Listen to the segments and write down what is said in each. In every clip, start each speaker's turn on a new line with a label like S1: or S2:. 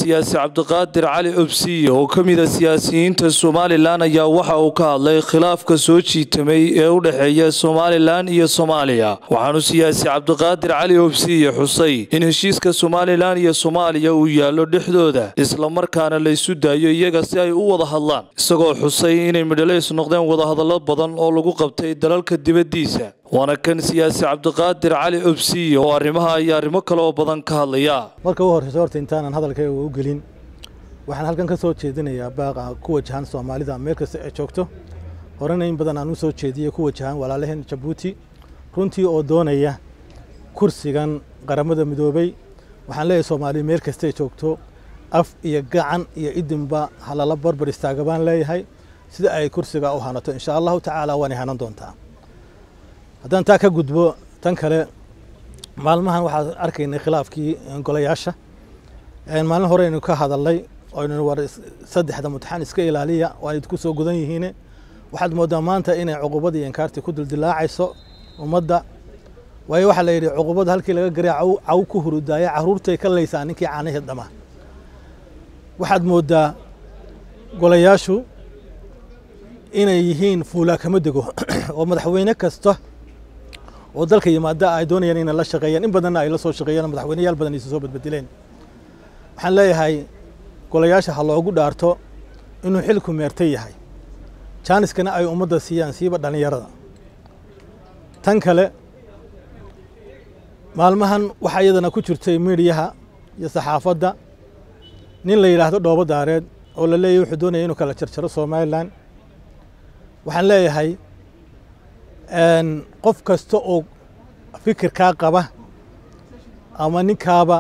S1: siyaasi cabdiqaadir cali obsiye oo ka mid a siyaasiyiinta somalilan ayaa waxa uu ka hadlay khilaafka soo jiitamay ee u dhexeeya somalilan iyo soomaaliya waxaanu siyaasi cabdiqaadir cali obsiye xusay in heshiiska somalilan iyo soomaaliya uu yaallo dhexdooda islamarkaana la isu daayo iyaga si ay u wada hadlaan isagoo xusay inay midhaleys noqdeen wadahadallo badan oo lagu qabtay dalalka dibaddiisa waana kan siyaasi cabdiqaadir cali obsiye oo arrimaha iyo arrimo kale oo badan ka hadlaya
S2: marka u horreysa horta intaanan hadalkayga u gelin waxaan halkan ka soo jeedinayaa baaqa ku wajahan soomaalida meel kasta ay joogto horena in badan aan u soo jeediyey ku wajahan walaalaheen jabuuti runtii oo doonaya kursigan qaramada midoobey waxaan leeyahay soomaaliya meel kasta ay joogto af iyo gacan iyo idinba halala barbar istaaga baan leeyahay sida ay kursiga u hanato insha allahu tacaala waanay hanan doontaa haddaan taa ka gudbo tan kale maalmahan waxaan arkaynay khilaafkii golayaasha maalin hore aynu ka hadalnay aynu war saddexda mutaxan iska ilaaliya waa idinku soo gudan yihiine waxaad moodaa maanta inay cuqubadii iyo inkaartii ku dildilaacayso ummadda waayo waxaa la yidhi cuqubada halkii laga garay caw ku hurudaaya caruurtay ka laysaa ninkii caanaheed dhama waxaad moodaa golayaashu inay yihiin fuulaa kama dego oo madaxweyne kasta oo dalka yimaada ay doonayaan inay la shaqeeyaan in badanna ay la soo shaqeeyaan madaxweyneyaal badan isu soo badbedileen waxaan leeyahay golayaasha ha loogu dhaarto inuu xilku meerta yahay jaaniskana ay ummadda siiyaan siiba dhallinyarada tan kale maalmahan waxaa iyadana ku jirtay miidiyaha iyo saxaafadda nin la yidhaahdo dhoobo daareed oo la leeyahy wuxuu doonaya inuu kala jarjaro somalilan waxaan leeyahay qof kasta oo fikirkaa qaba ama ninkaaba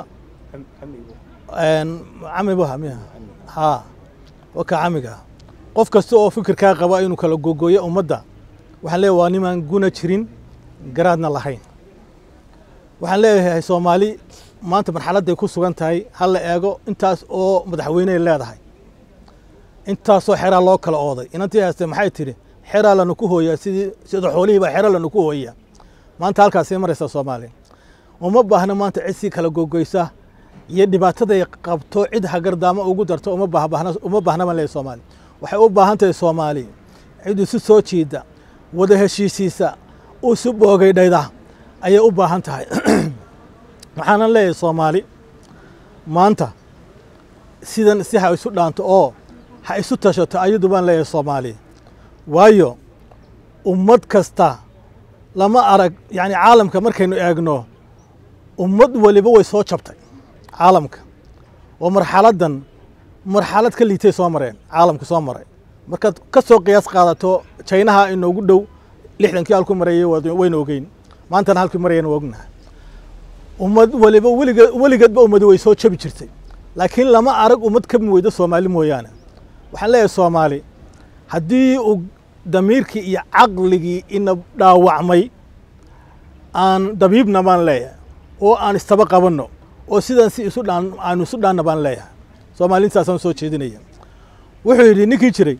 S2: camibuha ha waka camiga qof kasta oo fikirkaa qaba inuu kala gogooyo ummadda waxaan leeyahay waa nimaan guna jirin garaadna lahayn waxaan leeyahay soomaali maanta marxaladday ku sugan tahay ha la eego intaas oo madaxweyney leedahay intaasoo xeraa loo kala ooday inantii haystee maxay tidhi xeraa lanu ku hooyaa sidii sida xoolihiiba xero lanu ku hooyaa maanta halkaasay maraysaa soomaaliya uma baahna maanta cid sii kala gogoysa iyo dhibaataday qabto cid hagardaamo ugu darto uma baahna uma baahna baan leeyahay soomaaliya waxay u baahan tahay soomaaliya cid isu soo jiida wada heshiisiisa isu boogaydhayda ayay u baahan tahay waxaanan leeyahay soomaali maanta sidan si ha isu dhaanto oo ha isu tashato ayadu baan leeyahay soomaaliya waayo ummad kasta lama arag yani caalamka markaynu eegno ummad waliba way soo jabtay caalamka oo marxaladdan marxalad ka liitay soo mareen caalamka soo maray markaad ka soo qiyaas qaadato jaynaha inoogu dhow lixdankii halku marayay wayna ogeyn maantana halkii marayana waa ognahay ummad waliba weligeed weligeedba ummadi way soo jabi jirtay laakiin lama arag ummad ka weydo soomaali mooyaane waxaan leeyahay soomaali haddii uu damiirkii iyo caqligii ina dhaawacmay aan dabiibna baan leeyahay oo aan istaba qabanno oo sidan si isu dhaan aanu isu dhaanna baan leeyahay soomaali intaasaan soo jeedinaya wuxuu yidhi ninkii jiray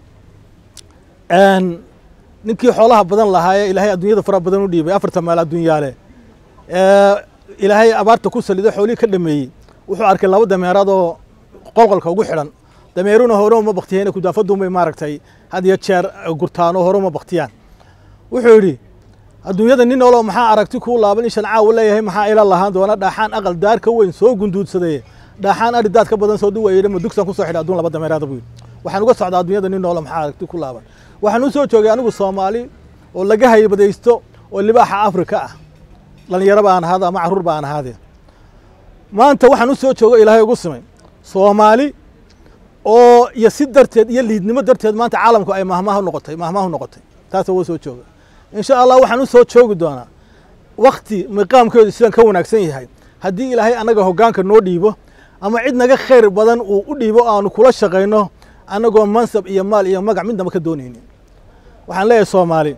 S2: ninkii xoolaha badan lahaayee ilaahay adduunyada fara badan u dhiibay afarta meel adduunyaale ilaahay abaarta ku saliday xoolihii ka dhameeyey wuxuu arkay laba dameeraad oo qolqolka ugu xidhan dameeruna hore uma baktiyeen kudaafadunbay maaragtay had iyo jeer gurtaan oo hore uma baktiyaan wuxuu yidhi adduunyada nin olo maxaa aragti kuu laaban ishan caawa leeyahay maxaa ila lahaan doona dhaaxaan aqal daar ka weyn soo gunduudsaday dhaaxaan ari daad ka badan soo duwayay ma dugsan kusoo xidha adduun laba dameeraada buu yidhi waxaan uga socdaa adduunyada nin olo maxaa aragti ku laaban waxaan u soo joogay anigu soomaali oo laga haybadaysto oo libaaxa afrika ah dhalinyaro baan ahaada ama carruur baan ahaadee maanta waxaan u soo joogo ilaahay ugu simay soomaali oo iyo si darteed iyo liidnimo darteed maanta caalamku ay mahmaahu noqotay mahmaahu noqotay taasa woo soo jooga insha allah waxaan u soo joogi doonaa wakti miqaamkeedu sidan ka wanaagsan yahay haddii ilaahay annaga hoggaanka noo dhiibo ama cid naga khayr badan uu u dhiibo aanu kula shaqayno annagoo mansab iyo maal iyo magac midnaba ka doonaynin waxaan leeyahay soomaali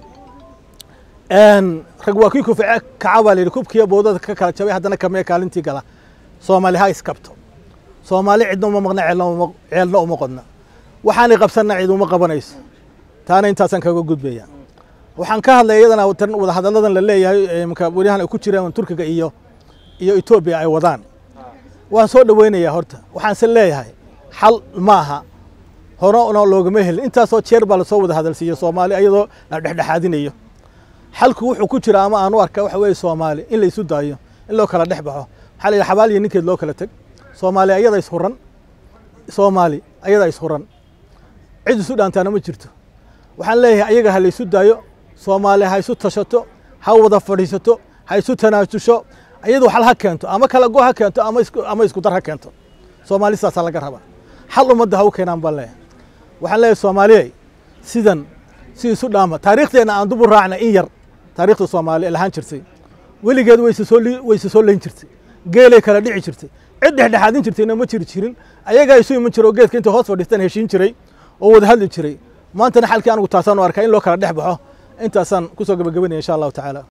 S2: rag waa kii kufice kaca baa layidhi kubkiiyo boodada ka kala jabay haddana kamee kaalintii gala soomaali ha iskabto soomaali cidna uma maqna ceelna uma qodna waxaanay qabsanna cid uma qabanayso taana intaasaan kaga gudbaya waxaan ka hadlaya iyadana wadahadalladan la leeyahay mka welihan ay ku jiraan turkiga iyo iyo etoobiya ay wadaan waan soo dhoweynayaa horta waxaanse leeyahay xal ma aha horena loogama helin intaasoo jeer baa lasoo wada hadalsiiya soomaali iyadoo la dhexdhexaadinayo xalku wuxuu ku jira ama aan u arka waxa weeye soomaali in la isu daayo in loo kala dhex baxo waxaa la yidhi xabaal iyo ninkeed loo kala teg soomaali ayada ishuran soomaali ayada ishuran cid isu dhaantaana ma jirto waxaan leeyahay ayaga ha la isu daayo soomaali ha isu tashato ha wada fadhiisato ha isu tanaasusho iyadu xal ha keento ama kala go ha keento ama isku ama isku dar ha keento soomaali sidaasaa laga rabaa xal ummadda ha u keenaan baan leeyahay waxaan leeyahay soomaaliyey sidan si isu dhaama taariikhdeenna aan dubu raacna in yar taariikhda soomaali lahaan jirtay weligeed wayse soo wayse soo leyn jirtay geelay kala dhici jirtay cid dhexdhexaadin jirtayna ma jiri jirin ayagaa isu iman jira oo geedka intay hoos fadhiistaan heshiin jiray oo wada hadli jiray maantana xalkii anigu taasaan u arkaa in loo kala dhex baxo intaasaan kusoo gabagabanaya insha allahu tacaala